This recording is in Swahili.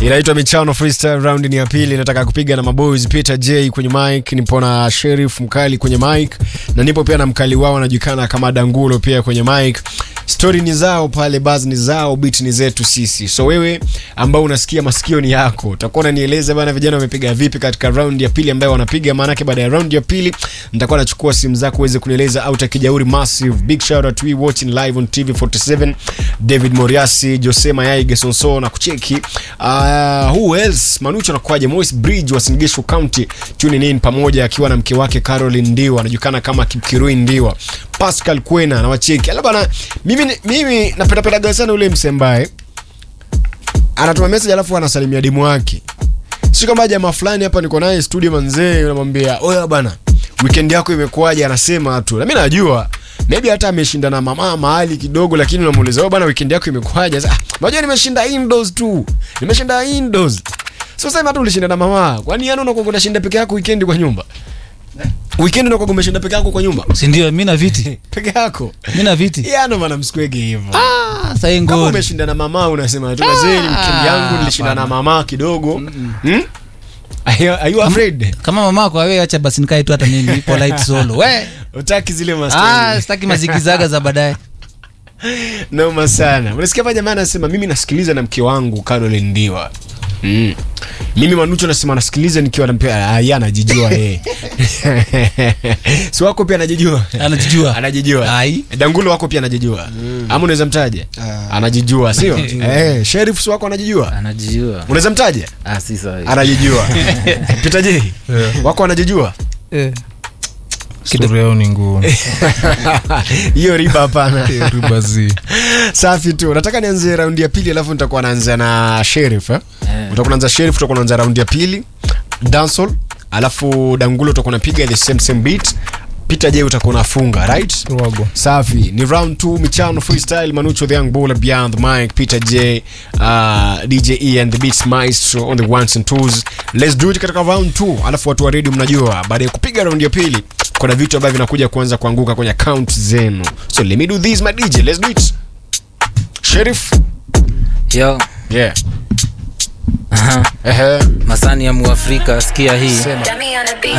inaitwa michano freestyle round ni ya pili nataka kupiga na maboys peter j kwenye mic nipo na sheriff mkali kwenye mic na nipo pia na mkali wao anajulikana kama dangulo pia kwenye mic stori ni zao pale baz ni zao bit ni zetu sisi so wewe ambao unasikia masikio ni yako utakuwa unanieleza bana vijana wamepiga vipi katika round ya pili ambayo wanapiga maanake baada ya round ya pili nitakuwa nachukua simu zako uweze kunieleza au takijauri massive big shout out to we watching live on tv 47 david moriasi jose mayai gesonso na kucheki uh, who else manucho anakuaje mois bridge wa singishu county tuning in pamoja akiwa na mke wake caroline ndiwa anajulikana kama kipkirui ndiwa pascal kwena na wacheki ala bana mimi mimi napendapendaga sana ule msembae anatuma message alafu anasalimia demu wake si kama jamaa fulani hapa niko naye studio manzee unamwambia oya bana weekend yako imekuwaje anasema tu na mimi najua maybe hata ameshinda na mama mahali kidogo lakini unamuuliza bwana weekend yako imekuwaje sasa ah, unajua nimeshinda indoors tu nimeshinda indoors sio sema hata ulishinda na mama kwani yani unakuwa unashinda peke yako weekend kwa nyumba weekend unakuwa umeshinda peke yako kwa nyumba sindio mi na viti peke yako mi na viti yana maana msikwege hivyo ah, sai kama ngori umeshinda na mama unasema tu wazee weekend yangu nilishinda na mama kidogo hmm? Are you- are you afraid kama mamako awe acha basi nikae tu hata mimi ipo light solo we utaki zile ah, mastori sitaki mazigizaga za baadaye noma sana unasikia pa jamaa anasema mimi nasikiliza na mke wangu Caroline Ndiwa mm. mimi manucho nasema nasikiliza nikiwa na mpia ah, yeye anajijua yeye si wako pia anajijua anajijua anajijua Ai. dangulo wako pia anajijua ama unaweza mtaja anajijua sio eh sheriff si wako anajijua anajijua unaweza mtaja ah, si sawa anajijua Peter J wako anajijua stori yao ni ngumu hiyo riba hapana ribazi safi tu nataka nianze raundi ya pili alafu nitakuwa naanza na sheriff eh? Eh. utakuwa naanza sheriff utakuwa naanza raundi ya pili dancehall alafu dangulo utakuwa napiga the same same beat peter j utakuwa unafunga right rogo safi ni round 2 michano freestyle manucho the young baller beyond the mic peter j uh, dj e and the beats maestro on the ones and twos let's do it katika round 2 alafu watu wa radio mnajua baada ya kupiga round ya pili kuna vitu ambavyo vinakuja kuanza kuanguka kwenye account zenu so let me do this my dj let's do it sheriff yo yeah aha, ehe masani ya muafrika sikia hii sema Dummy on a beat.